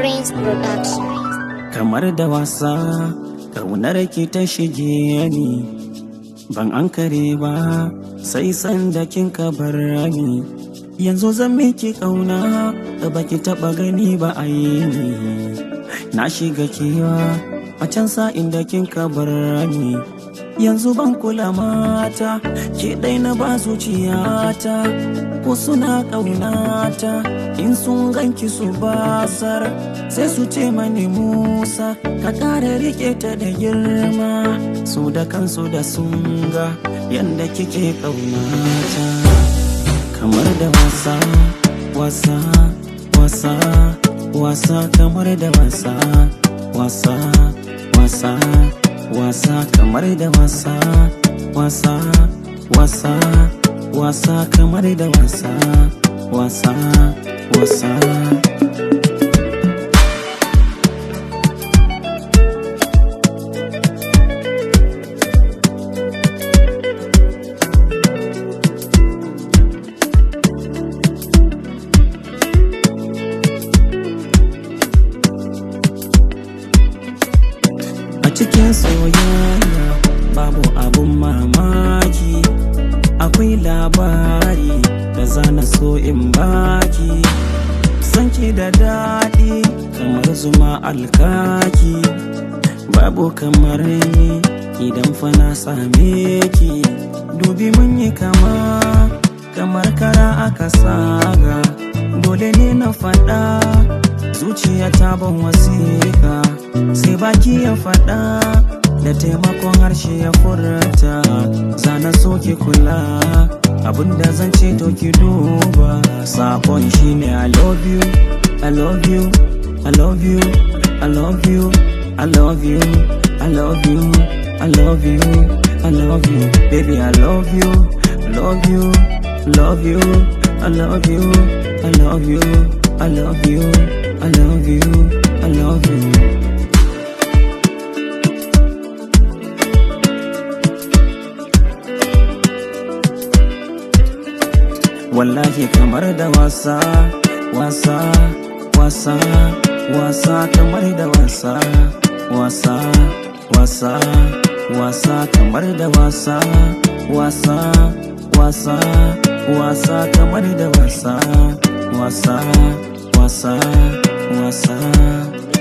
Prince Production. kamar da wasa ƙaunar ki ta shige ni ban an kare ba sai sanda kin ka bar ni yanzu zan miki ƙauna da baki taɓa gani ba a yi ni na shiga kewa a can sa'in da kin ka bar ni yanzu ban kula mata ke ɗai na ba zuciyata ko suna ƙaunata in sun ganki su basar sai su ce mani musa ka ƙara rike ta da girma su da kansu da sun ga yadda kike ƙaunata kamar da wasa wasa wasa wasa kamar da wasa wasa wasa wasa kamar da wasa wasa wasa wasa kamar da wasa wasa wasa a cikin soyayya babu abun mamaki akwai labari da zana so in baki sanki da daɗi kamar zuma alkaki babu kamar ni idan fa na same ki dubi mun yi kama kamar kara aka saga dole ne na faɗa zuciya ta ban wasiƙa sai baki ya faɗa da taimakon harshe ya furta zana so ki kula abinda zan ce to ki duba sakon shine i love you i love you i love you i love you i love you i love you i love you i love you baby i love you love you love you i love you i love you i love you i love you i love you wallahi kamar da wasa wasa wasa wasa kamar da wasa wasa wasa wasa kamar da wasa wasa wasa wasa kamar da wasa wasa wasa wasa